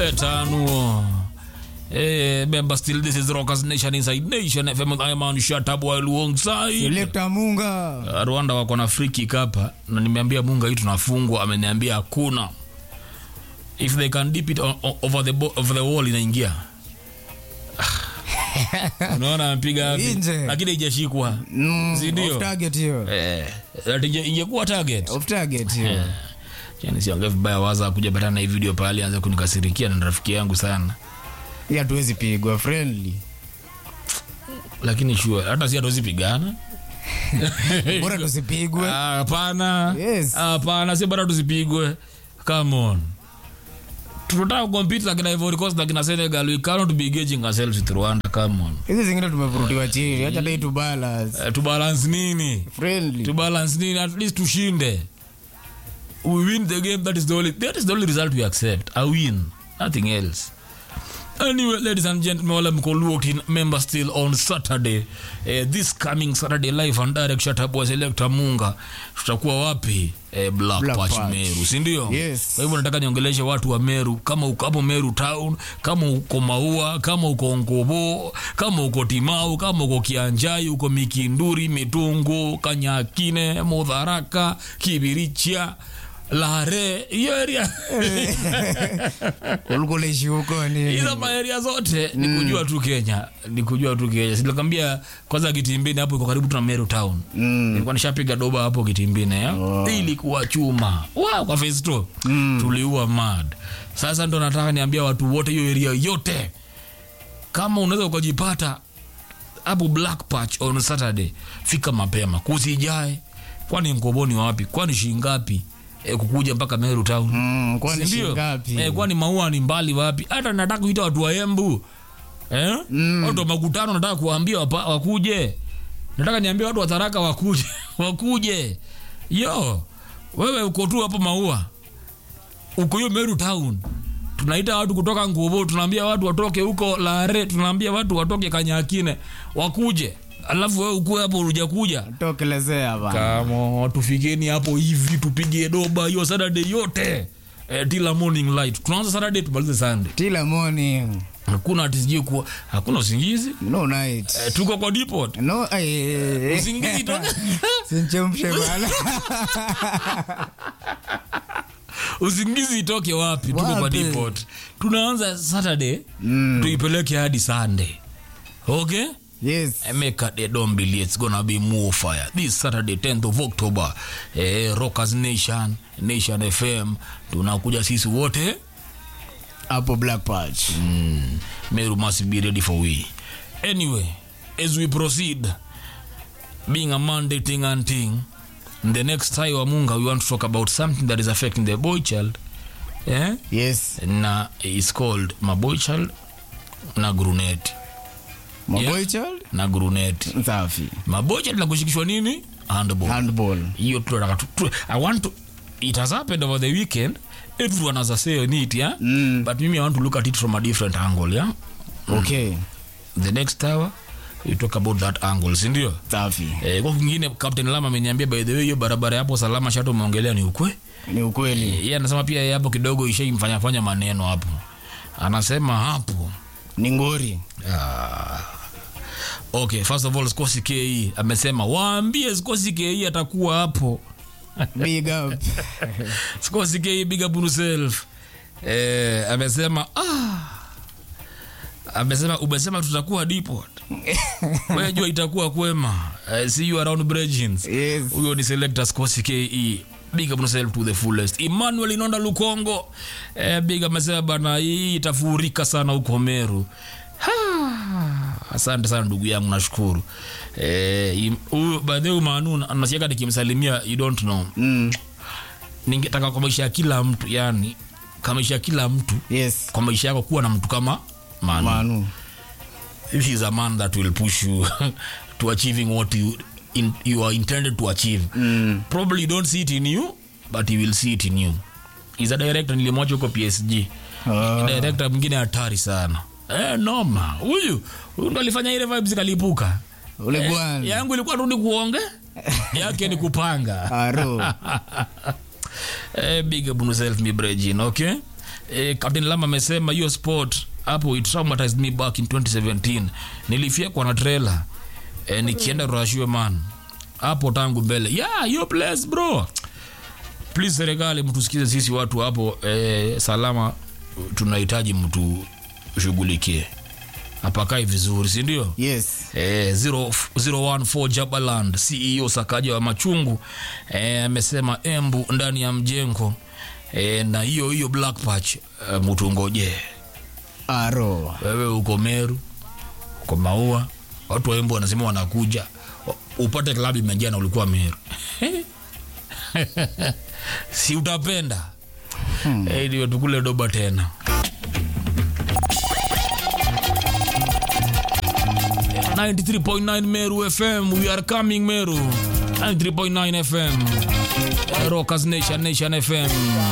Eternal. Hey, remember still this is Rockers Nation Inside Nation FM. I am on Shut while alongside. Selector Munga. Uh, Rwanda wako na free kick hapa na nimeambia Munga hii tunafungwa, ameniambia hakuna. If they can dip it o- o- over the bo- over the wall inaingia. Unaona amepiga wapi? Nje. Lakini haijashikwa. Mm, Si ndio? off target hiyo. Eh, ati inge- ingekuwa target. Off target hiyo. Yani siongee vibaya waza kuja patana na hii video pale anza kunikasirikia na rafiki yangu sana. Hii hatuwezi pigwa friendly. Lakini sure hata si hatuwezi pigana. Bora tusipigwe. Ah, Hapana. Yes. Hapana, si bora tusipigwe. Come on. Tunataka compete like na Ivory Coast like na Senegal. We cannot be gauging ourselves with Rwanda. Come on. Hizi zingine tumevurutiwa chini. Acha dai tu balance. Uh, to balance nini? Friendly. To balance nini? At least tushinde. We win the game. That is the only. That is the only result we accept. A win. Nothing else. Anyway, ladies and gentlemen, wale mko locked in, member still on Saturday. Eh, this coming Saturday live and direct shut up was Selector Munga. Tutakuwa wapi? Eh, Black, Black Patch, Patch. Meru, si ndio? Yes. Kwa hivyo nataka niongeleshe watu wa Meru, kama uko hapo Meru town, kama uko Maua, kama uko Ngobo, kama uko Timau, kama uko Kianjai, uko Mikinduri, Mitungu, Kanyakine, Mudharaka, Kibiricha, Lare, hiyo area Ulikuwa unaishi huko ni. hizo maeria zote ni kujua tu Kenya, ni kujua tu Kenya. Silikwambia kwanza Kitimbini hapo iko karibu tu na Meru town. Mm. Nilikuwa nishapiga doba hapo Kitimbini ya. Oh. Ilikuwa chuma. Wow, kwa phase 2. Tuliua mad. Sasa ndo nataka niambia watu wote hiyo area yote. Kama unaweza ukajipata hapo Black Patch on Saturday, fika mapema. Kusijae. Kwani Ngoboni wapi? Kwani shingapi? E, kukuja mpaka Meru town. Mm, kwani Ndio. shingapi? Eh, kwani maua ni mbali wapi? Hata nataka kuita watu wa Embu. Eh? Mm. Watu wa makutano nataka kuambia wapa, wakuje. Nataka niambie watu wa Tharaka wakuje. wakuje. Yo, wewe uko tu hapo maua. Uko hiyo Meru town. Tunaita watu kutoka Ngubo, tunaambia watu watoke huko Lare, tunaambia watu watoke Kanyakine, wakuje. Alafu wewe ukue hapo hujakuja. Tokelezea bana. Kama tufikeni hapo hivi tupige doba hiyo Saturday yote. Eh, tila morning light. Tunaanza Saturday tumalize Sunday. Till morning. Hakuna ati sijui kuwa hakuna usingizi. No night. Eh, tuko kwa depot. No, eh. Usingizi toka. Sinchemshe bana. usingizi itoke wapi? Tuko kwa Wapi? depot. Tunaanza Saturday Mm. tuipeleke hadi Sunday. Okay? Yes. Emeka de Dombili, it's gonna be more fire. This Saturday 10th of October, eh, Rockers Nation, Nation FM, tunakuja sisi wote. Hapo Black Patch. Mm, Meru must be ready for we. Anyway, as we proceed, being a Monday thing and thing, the next time wa Munga, we want to talk about something that is affecting the boy child. Eh? Yes. Na is called maboy child na gruneti Maboy child. na gruneti Safi. maboy child na kushikishwa nini handball Handball. hiyo tunataka tu, tu, I want to it has happened over the weekend everyone has a say on it yeah Mm. but mimi I want to look at it from a different angle yeah Okay. the next hour we talk about that angle si ndio Safi. eh, kwa kingine Captain Lama ameniambia by the way hiyo barabara hapo salama shato umeongelea ni ukwe Ni ukweli. yeye anasema pia yeye hapo kidogo ishaimfanya fanya maneno hapo anasema hapo Ni ngori. Ah. okay first of all Skosi KE amesema waambie Skosi KE atakuwa hapo Big up. Skosi KE big up on yourself eh, amesema ah amesema umesema tutakuwa depot wewe jua itakuwa kwema uh, see you around Bridgins Yes. huyo ni selector Skosi KE big up yourself to the fullest Emmanuel Inonda Lukongo eh, big up amesema bana hii itafurika sana huko Meru Ha, asante sana ndugu yangu nashukuru eh, im- huyu by the way Manu anasikia nikimsalimia you don't know Mm. ningetaka kwa maisha ya kila mtu yani kwa maisha ya kila mtu Yes. kwa maisha yako kuwa na mtu kama Manu Manu. This is a man that will push you to achieving what you in, you are intended to achieve. Mm. Probably you don't see it in you, but he will see it in you. He's a director nilimwacha huko PSG. Ah. Director mwingine hatari sana. Eh, noma. Huyu huyu ndo alifanya ile vibes kalipuka. Ule bwana. Yangu ilikuwa tu ni kuonge. Yake ni kupanga. Aro. eh, big up on yourself, mi Brejin, okay? eh, Captain Lama amesema hiyo sport hapo it traumatized me back in 2017 nilifyekwa na trailer eh, nikienda Rashwe man hapo tangu mbele yeah hiyo place bro please serikali mtusikize sisi watu hapo eh, salama tunahitaji mtu shughulikie apakai vizuri si ndio Yes. Eh, 0- 014 Jabaland CEO Sakaja wa Machungu eh, amesema embu ndani ya mjengo eh, na hiyo hiyo Black Patch eh, mtungoje Aro. wewe uko Meru uko Maua watu wa embu wanasema wanakuja wa- upate klabu imejaa na ulikuwa Meru si utapenda hmm. eh, ndio tukule doba tena 93.9 Meru FM. We are coming Meru. 93.9 FM. Rockers Nation, Nation FM.